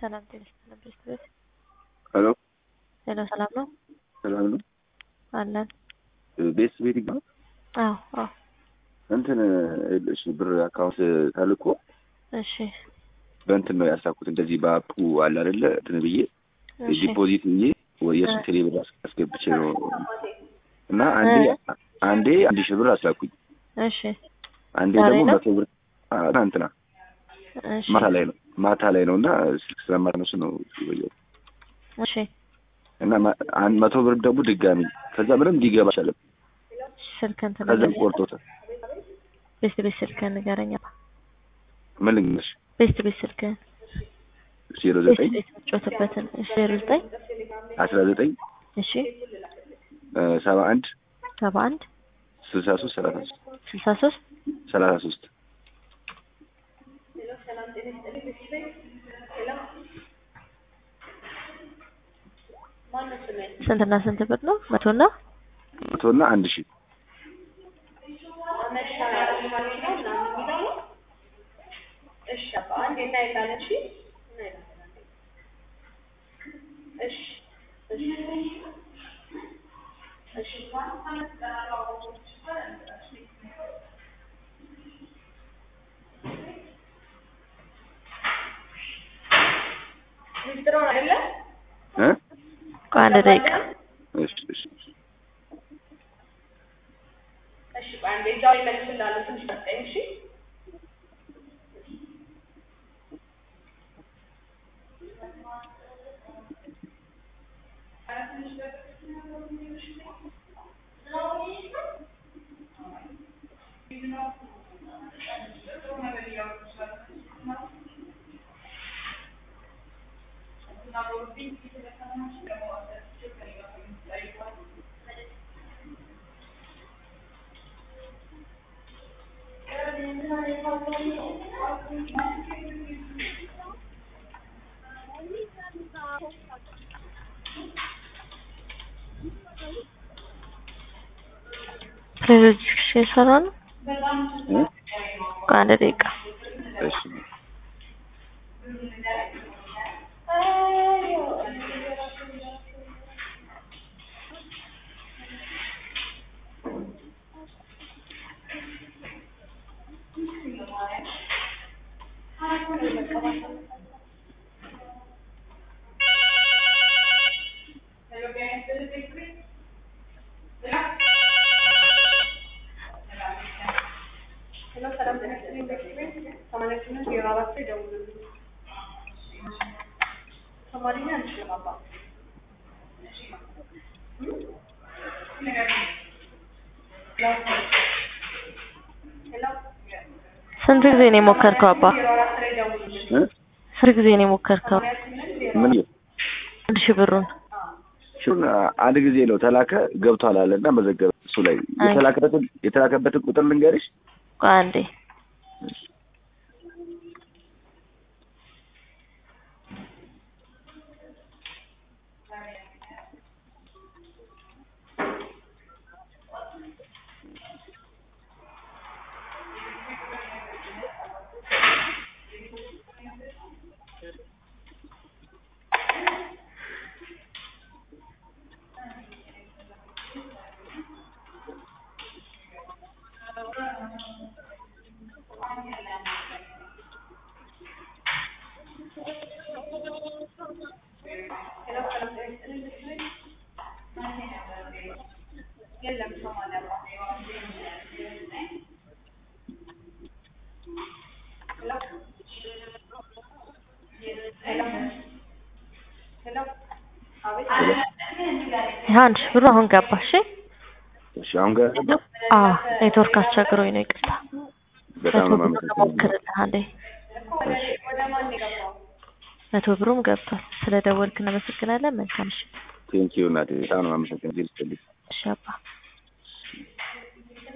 ሰላም ጤና ይስጥልን ቤት ሄሎ ሄሎ ሰላም ነው ሰላም ነው። አለን ቤት ቤት ይባላል። አዎ አዎ እንትን እሺ፣ ብር አካውንት ተልኮ እሺ በእንትን ነው ያሳኩት። እንደዚህ በአፑ አለ አይደለ እንትን ብዬ እሺ ዲፖዚት ብዬ ወይ የሱ ቴሌ ብር አስገብቼ ነው እና አንዴ አንዴ አንድ ሺህ ብር አስላኩኝ። እሺ አንዴ ዛሬ ደግሞ ነው? መቶ ብር አ- ትናንትና እሺ ማታ ላይ ነው ማታ ላይ ነው እና ስልክ ስለማትነሱ ነው ይበያል እሺ እና ማ- አንድ መቶ ብር ደግሞ ድጋሚ ከዛ ምንም ሊገባ አልቻለም። ስልክህን ከዛ ትነግረኛለህ? ቆርጦታል። ቤት ቤት ስልክህን ንገረኝ። ምን ልንገርሽ ቤት ቤት ስልክህን ዜሮ ቤት ዘጠኝ ቤት የምትጮትበትን እሺ ዜሮ ዘጠኝ አስራ ዘጠኝ እሺ ሰባ አንድ ሰባ አንድ ስልሳ ሶስት ሰላሳ ሶስት ስልሳ ሶስት ሰላሳ ሶስት ስንትና ስንት ብር ነው? መቶና መቶና አንድ ሺህ እ ቆይ አንድ ደቂቃ እሺ እሺ ፕሮጀክት የሰራ ነው። እ ቆይ አንድ ደቂቃ እሺ ስንት ጊዜ ነው የሞከርከው አባ? እ ስንት ጊዜ ነው የሞከርከው? ምን አንድ ሺህ ብሩን እሱን አንድ ጊዜ ነው ተላከ ገብቷል አለ እና መዘገበ እሱ ላይ አይ። የተላከበትን የተላከበትን ቁጥር ልንገርሽ ቆይ አንዴ ይሄ አንድ ሺህ ብሩ አሁን ገባ። እሺ እሺ አሁን ጋር አዎ ኔትወርክ አስቸግሮኝ ነው ይቅርታ። በጣም ነው መቶ ብሩን የማመሰግነው። እሞክርልህ አንዴ። መቶ ብሩም ገብቷል። ስለ ደወልክ እናመሰግናለን። መልካም ምሽት። ቴንኪዩ እናቴ በጣም ነው የማመሰግነው። እግዜር ይስጥልኝ። እሺ አባ